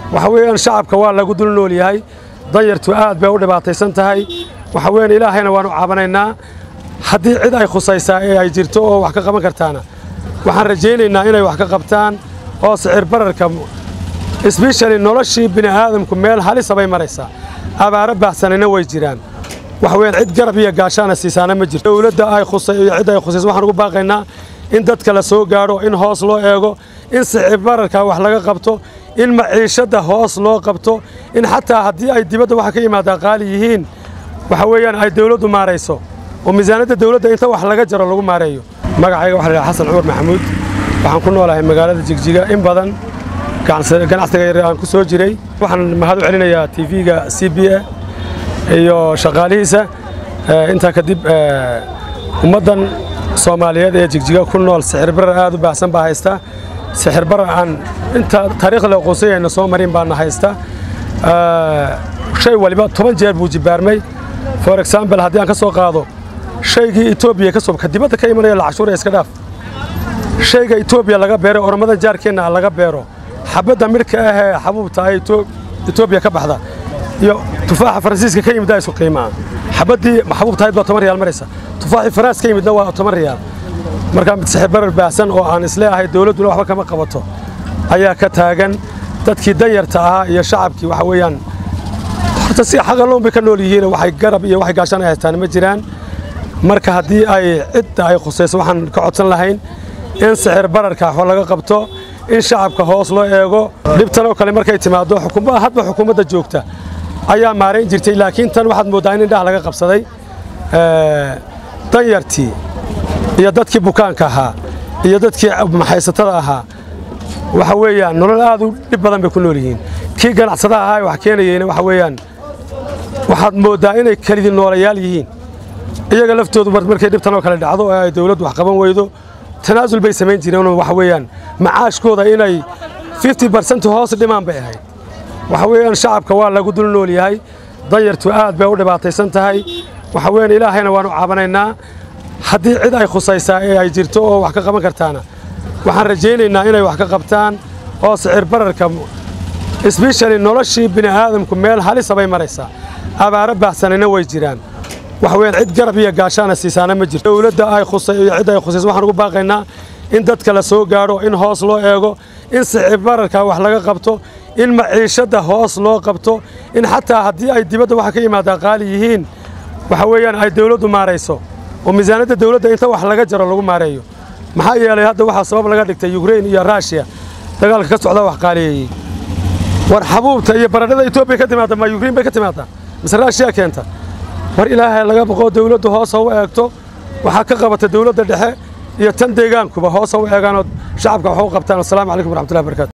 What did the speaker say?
waxa weeyaan shacabka waa lagu dul nool yahay danyartu aad bay u dhibaataysan tahay waxa weeyaan ilaahayna waanu caabanaynaa haddii cid ay khusaysaa ee ay jirto oo wax ka qaban kartaana waxaan rajaynaynaa inay wax ka qabtaan oo sicir bararka sbeshali noloshii bini'aadamku meel halisa bay maraysaa abaaro baahsanayna way jiraan waxa weeyaan cid garab iyo gaashaana siisaana ma jirto dowladda ay khusay iyo cid ay khusayso waxaan ugu baaqaynaa in dadka la soo gaadho in hoos loo eego in sicir bararka wax laga qabto in maciishadda hoos loo qabto in xataa haddii ay dibadda waxa ka yimaadaa qaali yihiin waxa weeyaan ay dawladdu maarayso oo miisaanadda dawladda inta wax laga jaro lagu maareeyo magacayga waxa la yidhaha xasan cumar maxamuud waxaan ku noolahay magaalada jigjiga in badan ganacsiga yar aan ku soo jiray waxaan mahad u celinayaa tv-ga c b a iyo shaqaalihiisa intaa kadib ummaddan soomaaliyeed ee jigjiga ku nool sixir barar aad u baahsan baa haysta sixir barar aan inta taariikhda aqoonsayayna soo marin baana haysta shay waliba toban jeer buu jibaarmay for example haddii aan ka soo qaado shaygii etoobiya ka sobka dibadda ka imanaya lacashuura iska dhaaf shayga etoobiya laga beero oromada jaarkeenna laga beero xabadda midhka ahee xabuubta ay etoobiya ka baxda iyo tufaaxa faransiiska ka yimiddaa isku qiimaa xabaddii xabuubta ahayd baa toban riyaal maraysa tufaaxii faraans ka yimidna waa toban riyaal marka sixir barar baahsan oo aan isleeahay dawladduna waxba kama qabato ayaa ka taagan dadkii danyarta ahaa iyo shacabkii waxa weeyaan horta si xaqaloon bay ka nool yihiin waxay garab iyo waxay gaashaan ay haystaan ma jiraan marka haddii ay cidda ay khusayso waxaan ka codsan lahayn in sixir bararka wax laga qabto in shacabka hoos loo eego dhibtan oo kale markay timaado xukuumadda hadba xukuumadda joogta ayaa maarayn jirtay laakiin tan waxaad mooddaa in indhaha laga qabsaday danyartii iyo dadkii bukaanka ahaa iyo dadkii maxaysatada ahaa waxa weeyaan nolol aad u dhib badan bay ku nool yihiin kii ganacsadaha ahaa wax keenayeyna waxa weeyaan waxaad mooddaa inay kelidii noolayaal yihiin iyaga laftoodu markay dhibtan oo kale dhacdo oo ay dawladdu wax qaban weydo tanaasul bay samayn jireen waxa weeyaan macaashkooda inay fifty barcent hoos dhimaan bay ahayd waxa weeyaan shacabka waa lagu dul nool yahay danyartu aad bay u dhibaataysan tahay waxa weeyaan ilaahayna waanu caabanaynaa haddii cid ay khusaysaa ee ay jirto oo wax ka qaban kartaana waxaan rajaynaynaa inay wax ka qabtaan oo sicir bararka sbeshali noloshii bini'aadamku meel halisa bay maraysaa abaaro baahsanayna way jiraan waxa weeyaan cid garab iyo gaashaana siisaana ma jirto dowladda ay khusay iyo cid ay khusayso waxaan ugu baaqaynaa in dadka la soo gaadho in hoos loo eego in sicir bararka wax laga qabto in maciishadda hoos loo qabto in xataa haddii ay dibadda waxa ka yimaadaa qaali yihiin waxa weeyaan ay dawladdu maarayso oo miisaanadda dawladda inta wax laga jaro lagu maareeyo maxaa yeelay hadda waxaa sabab laga dhigtay yukrain iyo raashiya dagaalka ka socda wax qaaliyeeyey war xabuubta iyo baradhada etoobiya ka timaada ma yukrain bay ka timaadaa mise raashiya keenta war ilaahay laga boqo dawladdu hoos ha u eegto waxaa ka qabata dawladda dhexe iyo tan deegaankuba hoos ha u eegaanoo shacabka wax u qabtaan wasalaamu calaykum waraxmatullahi barakatu